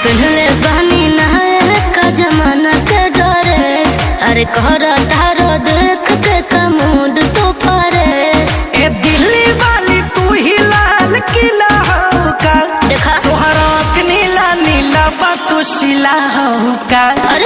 पहले बहनी नहाए का जमाना के डरेस अरे कहर धारो देख के कमूड तो फरेस ए दिल्ली वाली तू ही लाल किला हो का देखा तोहर आँख नीला नीला बा तू शिला हो का अरे